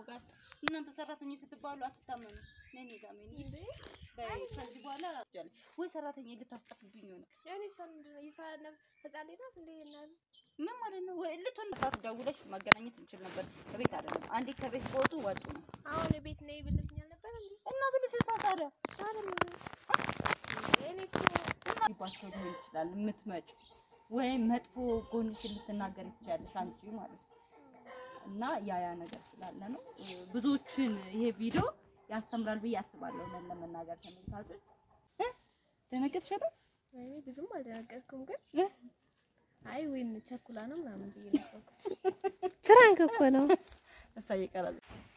ጋር እናንተ ሰራተኞች ስትባሉ አትታመኑ። ነኝ ጋር ምን በይ ከዚህ በኋላ አስጃለሁ ወይ ሰራተኛ ልታስጠፍብኝ ሆነ የሆነ እሷ ምንድን ነው የእሷ ነብ ህፃን ልጅ ናት እንደ እናት ምን ማለት ነው? ወይ ልትሆን ሰዓት ደውለሽ ማገናኘት እንችል ነበር። ከቤት አይደለም አንዴ ከቤት ከወጡ ወጡ ነው አሁን ቤት ነይ ብለሽኛል ነበር እንዴ? እና ብልሽ ሰዓት ታዲያ ታዲያ ምን እኔ እኮ ባቸው ሊሆን ይችላል የምትመጪ ወይም መጥፎ ጎንሽን ልትናገር ትችያለሽ አንቺ ማለት ነው። እና ያ ያ ነገር ስላለ ነው ብዙዎችን ይሄ ቪዲዮ ያስተምራል ብዬ አስባለሁ። እውነት ለመናገር ተመልካቾች እ ደነገጥሽ በጣም እኔ ብዙም አልደነገጥኩም፣ ግን እ? አይ ወይን ቸኩላ ነው ምናምን ብዬ ነው ያሰብኩት። ፍራንክ እኮ ነው። እሷ እየቀረጸ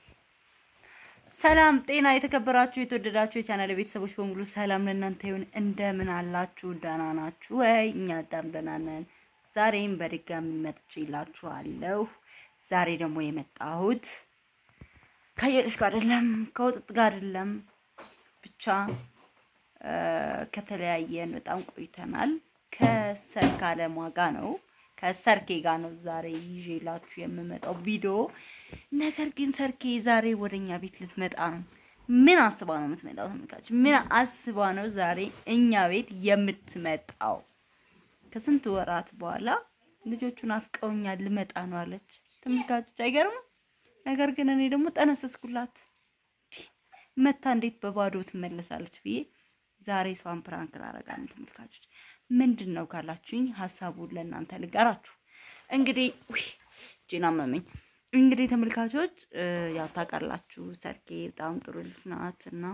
ሰላም ጤና የተከበራችሁ የተወደዳችሁ የቻናል ቤተሰቦች በሙሉ ሰላም ለእናንተ ይሁን። እንደምን አላችሁ? ደህና ናችሁ ወይ? እኛ በጣም ደህና ነን። ዛሬም በድጋሚ መጥቼላችኋለሁ። ዛሬ ደግሞ የመጣሁት ከየልሽ ጋር አይደለም፣ ከውጥጥ ጋር አይደለም፣ ብቻ እ ከተለያየን በጣም ቆይተናል። ከሰርክ አለሟ ጋር ነው ከሰርኬ ጋር ነው ዛሬ ይዤላችሁ የምመጣው ቪዲዮ። ነገር ግን ሰርኬ ዛሬ ወደኛ ቤት ልትመጣ ነው። ምን አስባ ነው የምትመጣው? ተመልካች ምን አስባ ነው ዛሬ እኛ ቤት የምትመጣው? ከስንት ወራት በኋላ ልጆቹን አፍቀውኛል ልመጣ ነው አለች። ተመልካቾች አይገርምም? ነገር ግን እኔ ደግሞ ጠነሰስኩላት። መታ እንዴት በባዶ ትመለሳለች ብዬ ዛሬ እሷን ፕራንክ ላረጋ ነው። ተመልካቾች ምንድን ነው ካላችሁኝ ሀሳቡን ለእናንተ ልጋራችሁ። እንግዲህ ውይ እጄን አመመኝ። እንግዲህ ተመልካቾች እ ያው ታውቃላችሁ ሰርኬ በጣም ጥሩ ልጅ ናት እና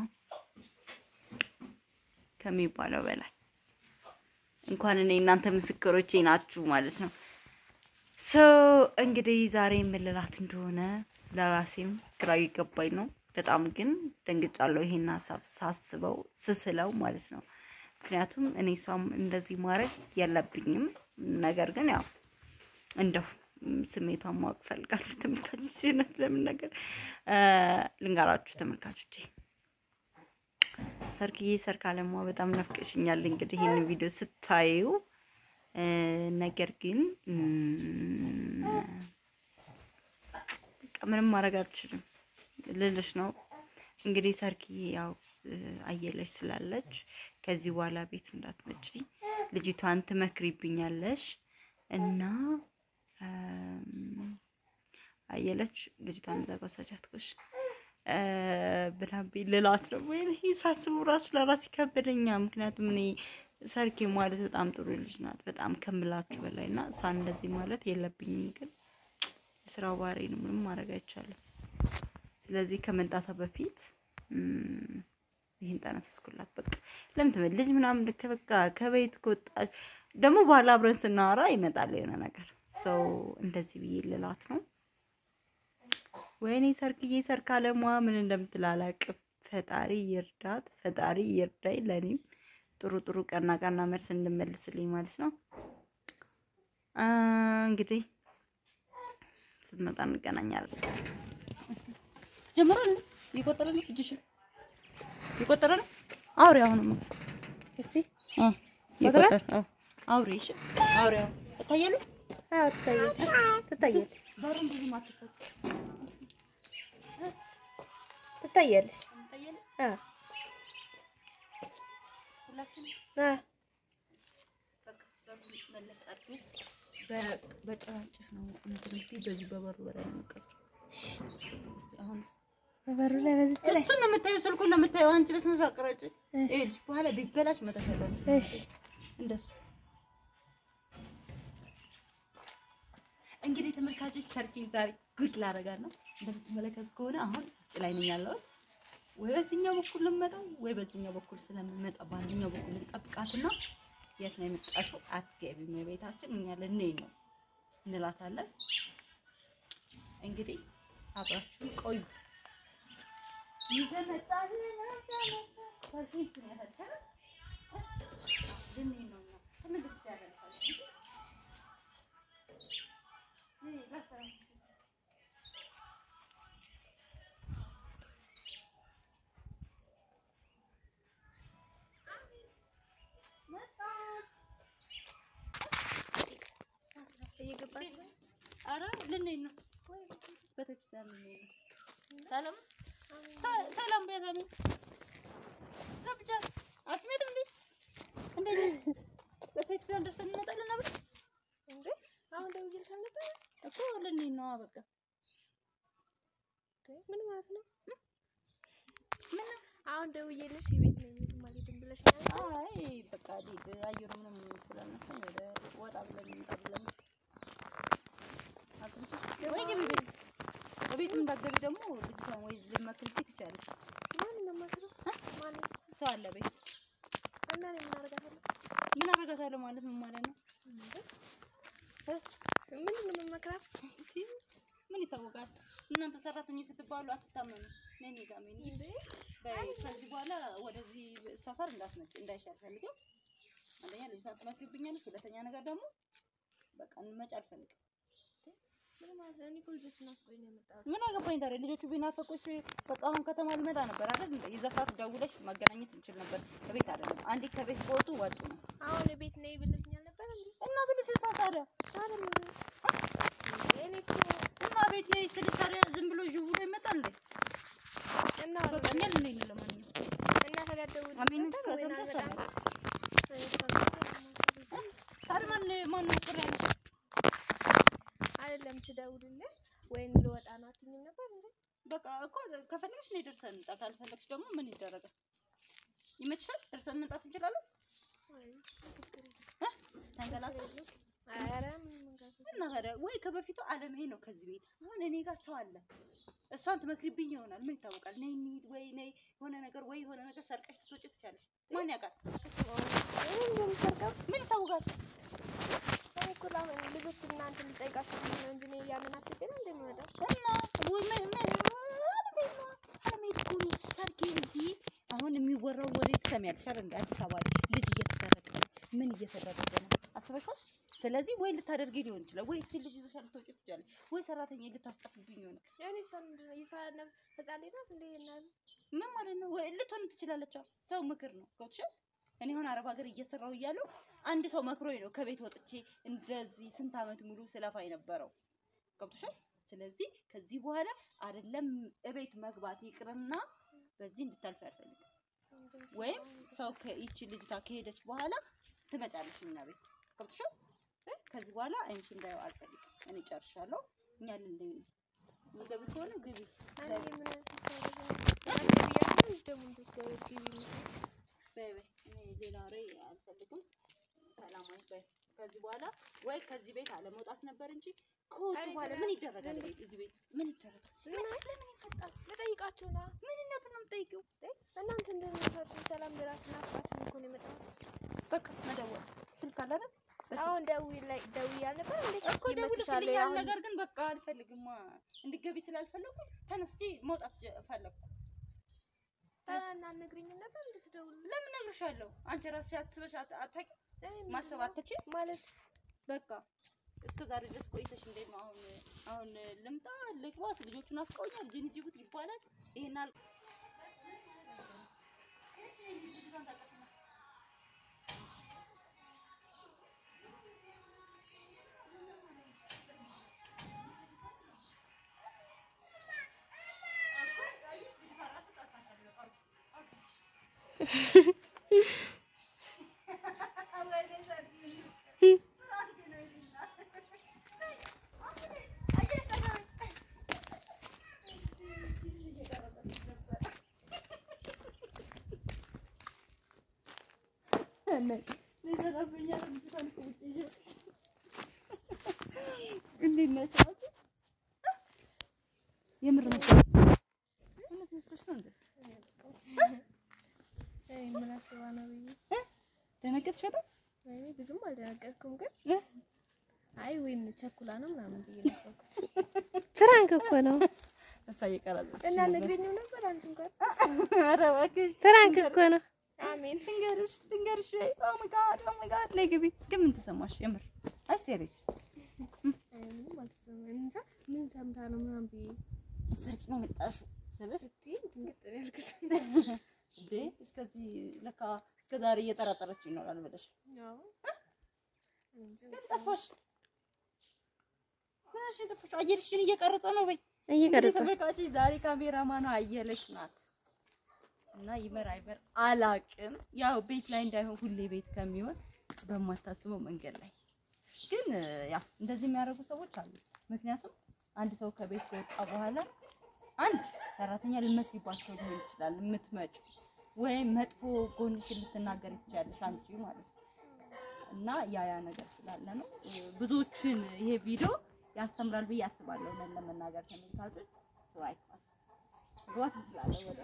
ከሚባለው በላይ እንኳን እኔ እናንተ ምስክሮቼ ናችሁ ማለት ነው። ሶ እንግዲህ ዛሬ የምልላት እንደሆነ ለራሴም ግራ እየገባኝ ነው። በጣም ግን ደንግጫለሁ ይሄን ሀሳብ ሳስበው ስስለው ማለት ነው። ምክንያቱም እኔ እሷም እንደዚህ ማድረግ የለብኝም። ነገር ግን ያው እንደው ም፣ ስሜቷን ማወቅ እፈልጋለሁ። ተመልካቾች እውነት ለምን ነገር እ ልንገራችሁ ተመልካቾቼ ሰርክዬ ሰርክ አለሟ በጣም ናፍቀሽኛል። እንግዲህ ይህን ቪዲዮ ስታዩ እ ነገር ግን እም፣ በቃ ምንም ማድረግ አልችልም ልልሽ ነው። እንግዲህ ሰርክዬ ያው እ አየለች ስላለች ከዚህ በኋላ ቤት እንዳትመጪ ልጅቷን ትመክሪብኛለሽ እና እም፣ አየለች ልጅቷን እዛ ጋር ወሰጃት ኮሽ ብላቤ ልላት ነው ወይ ይሄ ሳስበው ራሱ ለራስ ይከበደኛ። ምክንያቱም እኔ ሰርኬ ማለት በጣም ጥሩ ልጅ ናት፣ በጣም ከምላችሁ በላይ እና እሷን እንደዚህ ማለት የለብኝም። ግን የስራው ባህሪ ነው፣ ምንም ማድረግ አይቻልም። ስለዚህ ከመምጣቷ በፊት እም፣ ይህን ጠነሰስኩላት። በቃ ለምን ትመ ልጅ ምናምን ልክ በቃ ከቤት ከወጣች ደግሞ በኋላ አብረን ስናወራ ይመጣል የሆነ ነገር ሰው እንደዚህ ብዬ ልላት ነው። ወይኔ ሰርክዬ ሰርክ አለሟ ምን እንደምትል አላቅም። ፈጣሪ ይርዳት፣ ፈጣሪ ይርዳኝ። ለእኔም ጥሩ ጥሩ ቀና ቀና መልስ እንድመልስልኝ ማለት ነው። አ እንግዲህ ስትመጣ እንገናኛለን። ጀምሯል። እየቆጠረ ነው። እጅሽ እየቆጠረ ነው። አውሪ አሁንማ እስቲ አ እየቆጠረ አዎ፣ አውሪ። እሺ አውሪ። አሁን እታያለሁ። አዎ ትታያለሽ፣ ትታያለሽ፣ በሩን ብዙ ማትከቱ ትታያለሽ። እታያለሁ። አዎ ሁላችንም አዎ በቃ በሩን መለስ አድርጊ። በ- በጭራጭፍ ነው እንትን የምትይው፣ በዚህ በበሩ በላይ ነው የምትቀርጪው። እስኪ አሁንስ በበሩ ላይ በዝች ላይ እሱን ነው የምታየው፣ ስልኩን ነው የምታየው። አንቺ በስነ ስርዓት ቅረጪ። እሺ። ይኸውልሽ በኋላ ቢበላሽ መተሻለ እሺ እንደሱ እንግዲህ ተመልካቾች ሰርኪን ዛሬ ጉድ ላደርጋት ነው። እንደምትመለከት ከሆነ አሁን ውጭ ላይ ነኝ ያለሁት። ወይ በዚህኛው በኩል ልመጣው ወይ በዚህኛው በኩል ስለምመጣ በአንደኛው በኩል ልጠብቃትና የት ነው የመጣሽው? አትገቢም ቤታችን እኛ ልንሄድ ነው እንላታለን። እንግዲህ አብራችሁ ቆዩ። ይዘመጣል ሰርኪን ያፈተረ ልንሄድ ነው እኛ ተመልሼ ያደርጋል እየገባች ኧረ ልንሄድ ነው ቤተክርስቲያን ልንሄድ ነው። ሰላም ሰ- ሰላም በያት አሜን። ሰብቻ አስሜት እንዴ እንደዚህ ቤተክርስቲያን ደርሰን እንመጣለን ነበር እንዴ አሁን ደውዬልሽ አልነበረ እኮ ልንሄድ ነዋ። በቃ እንዴ ምን ማለት ነው? ምን ነው? አሁን ደውዬልሽ የቤት ነኝ የትም አልሄድም ብለሽኛል። አይ በቃ ሊድ አየሩ ምንም ስላልነሳኝ ወደ ወጣ ብለን እንምጣ ብለን አትምጪ ወይ ግቢ ቤት በቤት እንዳትገቢ ደግሞ ልጅቷን ወይ ልመክርልኝ ትችያለሽ። ማን ነው የማትለው? ማን ሰው አለ ቤት እና እኔ ምን አደርጋታለሁ? ምን አደርጋታለሁ ማለት ምን ማለት ነው? እንዴ እ? ምን ምን መክራት እንጂ ምን ይታወቃል? እናንተ ሰራተኞች ስትባሉ አትታመኑ። ነኝ ታመኒ እንዴ በይ ከዚህ በኋላ ወደዚህ ሰፈር እንዳትመጪ እንዳይሻል ፈልገው። አንደኛ ልጅቷን ትመክሪብኛለሽ፣ ሁለተኛ ነገር ደግሞ በቃ እንመጪ አልፈልግም። ምን ማለት ነው? እኔ እኮ ልጆች ናፍቆኝ ነው የመጣሁት። ምን አገባኝ ታዲያ? ልጆቹ ቢናፈቁሽ በቃ አሁን ከተማ ልመጣ ነበር አይደል? እንደ የዛ ሰዓት ደውለሽ ማገናኘት እንችል ነበር። ከቤት አይደለም አንዴ ከቤት ከወጡ ወጡ ነው አሁን ቤት ነኝ ብለሽኛል ነበር እንዴ? እና ብልሽ እሳ ታዲያ አይደለም እኔ እኮ እና ቤት ነይ ስልሽ ታዲያ ዝም ብሎ ዥው ብሎ ይመጣል እንዴ? እና በቃ እኛ ልንሄድ ነው ለማንኛውም እና ታዲያ ደውል አሜን ነበር ወይን ከሰምተሽ አልመጣም? ሰማሽ? እኔ ሰምቼ ታዲያ ማን ማን ነው ቅር ያለሽ? አይደለም ትደውልልሽ ወይም ልወጣ ነው አትይኝም ነበር እንዴ? በቃ እኮ ከፈለግሽ ነይ ደርሰን እንምጣ፣ ካልፈለግሽ ደግሞ ምን ይደረጋል? ይመችሻል? ደርሰን መምጣት እንችላለን። አይ ችግር የለም። እ? ተንገላታሽ ኧረ ምንም መንገድ እና ታዲያ ወይ ከበፊቱ አለመሄድ ነው ከዚህ ቤት። አሁን እኔ ጋር ሰው አለ፣ እሷን ትመክሪብኝ ይሆናል። ምን ይታወቃል? ነይ እንሂድ፣ ወይ ነይ የሆነ ነገር ወይ የሆነ ነገር ሰርቀሽ ትወጪ ትችያለሽ። ማን ያውቃል? እኔ እንደምሰርቀው ምን ይታወቃል? እኔ እኮ ለአሁን ልጆች እናንተ ልጠይቃችሁ ብዬ ነው እንጂ እኔ እያምን አስቤ ነው እንደሚመጣው እና ወይ ምን ምን አለመሄድ ነው አለመሄድ እኮ ነው። ሰርጌ እዚህ አሁን የሚወራው ወሬ ትሰሚያለሽ አይደል? እንደ አዲስ አበባ ልጅ እየተሰረቀ ነው፣ ምን እየተደረገ ነው አስበሻል? ስለዚህ ወይ ልታደርጊ ሊሆን ይችላል፣ ወይ እቺ ልጅ ይዘሻል ልትወጪ ትችያለሽ፣ ወይ ሰራተኛ ልታስጠፍብኝ ይሆናል። እኔ እሷ ምንድን ነው የሷ ነ- ህፃን ልጅ ናት እንዴ እናት ምን ማለት ነው? ወይ ልትሆን ትችላለች። አዎ፣ ሰው ምክር ነው ገብቶሻል? እኔ አሁን አረብ ሀገር እየሰራሁ እያለሁ አንድ ሰው መክሮኝ ነው ከቤት ወጥቼ እንደዚህ ስንት ዓመት ሙሉ ስለፋ የነበረው ገብቶሻል? ስለዚህ ከዚህ በኋላ አይደለም እቤት መግባት ይቅርና በዚህ እንድታልፍ አልፈልግም። ወይም ሰው ከይቺ ልጅቷ ከሄደች በኋላ ትመጫለሽ እኛ ቤት ገብቶሻል? ከዚህ በኋላ አይንሽ እንዳየው አልፈልግም። እኔ ጨርሻለሁ። እኛ ልንለይ ነው። ምገብ ከሆነ ግቢ እኔ ምን ያስፈልጋል ደግሞ እንድትገቢ ግቢ በይ በይ እኔ ሌላ ወሬ አልፈልግም። ሰላማዊ በይ። ከዚህ በኋላ ወይ ከዚህ ቤት አለመውጣት ነበር እንጂ ከወጡ አይ በኋላ ዝም- ምን ይደረጋል? ዝም- ቤት እዚህ ቤት ምን ይደረጋል? ምን ምን- ለምን ይፈጣል? ልጠይቃቸው ና ምንነቱን ነው የምጠይቂው? እናንተ እንደምትፈርዱ ሰላም ብላችሁ ናፍቃችሁ እኮ ነው የመጣሁት በቃ መደወል ስልክ አለ አይደል? በስልክ አሁን ደውዬ ላይ ደውዬ አልነበር እንዴ እኮ ይመችሻል ደውልሽልኛል። አሁን ነገር ግን በቃ አልፈልግማ እንድገቢ ስላልፈለኩ ተነስቼ መውጣት ጀ- ፈለኩ። ታዲያ አልነግሪኝም ነበር እንዴ ስደውል ለምን እነግርሻለሁ? አንቺ ራስሽ አስበሽ አት- አታውቂም? ማሰብ አትችይም? ማለት በቃ እስከ ዛሬ ድረስ ቆይተሽ እንዴት ነው አሁን አሁን ልምጣ ልግባስ ልጆቹ ናፍቀውኛል ጅን ጅቡት ይባላል ይሄን አል እንዴት ነሽ? የምር መስሎሽ እውነት መስሎሽ ነው እንዴ? አይ ምን አስባ ነው ብዬ ደነገጥሽ በጣም እኔ ብዙም አልደነገጥኩም ግን እ? አይ ወይም ቸኩላ ነው ምናምን ብዬ ነው ያሰብኩት ፍራንክ እኮ ነው። እሷ እየቀረጸች እና ነግረኝም ነበር አንቺ እንኳን ኧረ እባክሽ ፍራንክ እኮ ነው። አሜን ትንገርሽ ትንገርሽ ኦ ማይ ጋድ ኦ ማይ ጋድ ላይ ግቢ ግን ምን ተሰማሽ የምር አይ ሴሪየስ አይ ምንም አልተሰማኝም እንጃ ምን ሰምታ ነው ምናምን ብዬ ሰርቂ ነው የመጣሽው ስልሽ ስትይ ድንግጥ ነው ያልኩት እንዴ እስከዚህ ለካ እስከ ዛሬ እየጠራጠረች ይኖራል ብለሽ ያው እንጃ ግን ጠፋሽ ምንሽ የጠፋሽ አየርሽ ግን እየቀረጸ ነው በይ እየቀረጸ ተመልካቾች ዛሬ ካሜራማኗ አየለች ናት እና ይመር አይመር አላቅም። ያው ቤት ላይ እንዳይሆን ሁሌ ቤት ከሚሆን በማታስበው መንገድ ላይ ግን ያው እንደዚህ የሚያደርጉ ሰዎች አሉ። ምክንያቱም አንድ ሰው ከቤት ከወጣ በኋላ አንድ ሰራተኛ ልመትባቸው ሊሆን ይችላል የምትመጩ ወይም መጥፎ ጎንሽን ልትናገር ትችያለሽ አንቺ ማለት ነው። እና ያ ያ ነገር ስላለ ነው ብዙዎችን ይሄ ቪዲዮ ያስተምራል ብዬ አስባለሁ። ለን ለመናገር ተመልካቾች ሰው አይፋል ግባት ትችላለህ ወደ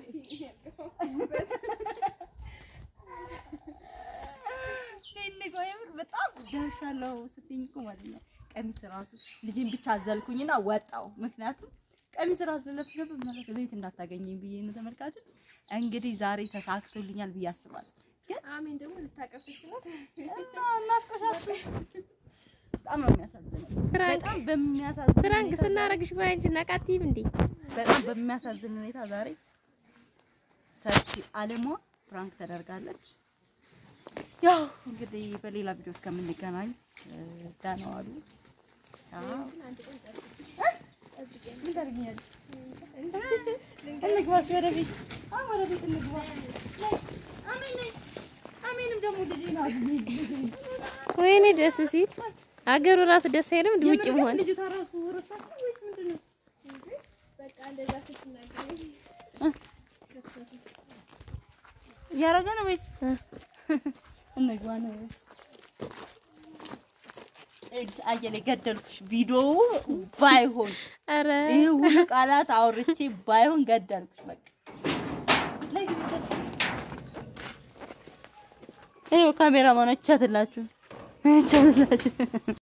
ኔኔጎ የምር በጣም ደርሻለሁ ስትይኝ እኮ ማለት ነው። ቀሚስ ራሱ ልጄን ብቻ አዘልኩኝና ወጣው። ምክንያቱም ቀሚስ ራሱ ለብስ ነበር ማለት ቤት እንዳታገኘኝ ብዬ ነው። ተመልካቾች እንግዲህ ዛሬ ተሳክቶልኛል ብዬ አስባለሁ። ግን አሜን ደግሞ ልታቀፍ ስላት እና እናፍቀሻችሁ በጣም ነው የሚያሳዝነው። ፍራንክ በጣም በሚያሳዝን ፍራንክ ሁኔታ ስናረግሽ ባንቺ ናቃቲም እንዴ በጣም በሚያሳዝን ሁኔታ ዛሬ ሰፊ አለሟ ፍራንክ ተደርጋለች። ያው እንግዲህ በሌላ ቪዲዮ እስከምንገናኝ ደህና ዋሉ። ቻው። ምን ታደርጊኛለሽ? እንግባ እሺ፣ ወደ ቤት አዎ፣ ወደ ቤት እንግባ። ነይ፣ አሜን ነይ። አሜንም ደግሞ ልጄ ናት። ወይኔ ደስ ሲል አገሩ ራሱ ደስ አይልም እንዲ ውጭ የምር ግን መሆን ልጅቷ ራሱ ረሳች ነው ወይስ ምንድን ነው? በቃ እንደዛ ስትናገር እያደረገ ነው ወይስ እ። እንግባ ነው? እድ- አየለ ገደልኩሽ። ቪዲዮ ባይሆን አረ ይህ ሁሉ ቃላት አውርቼ ባይሆን ገደልኩሽ። በቃ ላይ ግቢ፣ ይኸው ካሜራማኖች ቻትላችሁ ቻትላችሁ